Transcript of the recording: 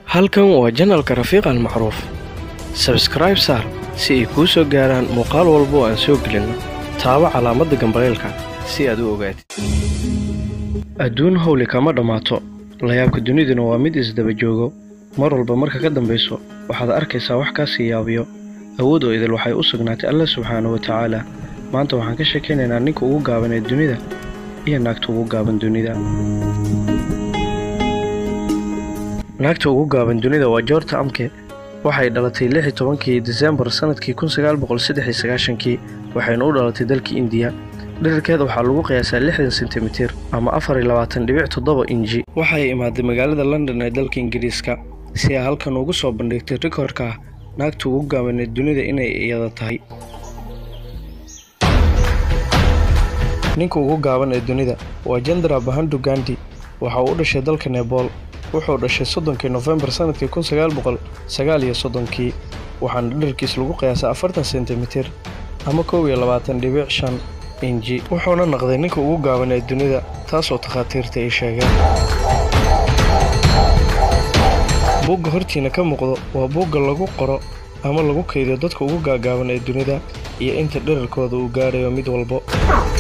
halkan waa janalka rafiiq almacruuf sabskraib saar si ay kuu soo gaaraan muuqaal walba oo aan soo gelinno taabo calaamadda gambaleelka si aad u ogaatid adduun howli kama dhammaato layaabka duniduna waa mid isdaba joogo mar walba marka ka dambayso waxaad arkaysaa wax kaa sii yaabiyo awood oo idil waxay u sugnaatay alla subxaana wa tacaala maanta waxaan ka sheekaynaynaa ninka ugu gaaban ee dunida iyo naagta ugu gaaban dunida naagta ugu gaaban dunida waa joorta amke waxay dhalatay lix iyo tobankii disembar sannadkii kun sagaal boqol saddex iyo sagaashankii waxayna u dhalatay dalka indiya dherarkeeda waxaa lagu qiyaasaa lixdan sentimitir ama afar iyo labaatan dhibic toddoba inji waxay imaaday magaalada london ee dalka ingiriiska si ay halkan ugu soo bandhigtay rikoorka ah naagta ugu gaaban ee dunida inay iyada tahay ninka ugu gaaban ee dunida waa jendra bahandu gandi waxa uu u dhashay dalka nebol wuxuu dhashay soddonkii nofembar sannadkii kun sagaal boqol sagaal iyo soddonkii waxaana dherarkiis lagu qiyaasaa afartan sentimitir ama kow iyo labaatan dhibic shan inji wuxuuna naqday ninka ugu gaaban ee dunida taasoo takhaatiirta ay sheegeen buugga hortiina ka muuqdo waa buugga lagu qoro ama lagu kaydiyo dadka ugu gaagaaban ee dunida iyo inta dherarkooda uu gaadhayo mid walbo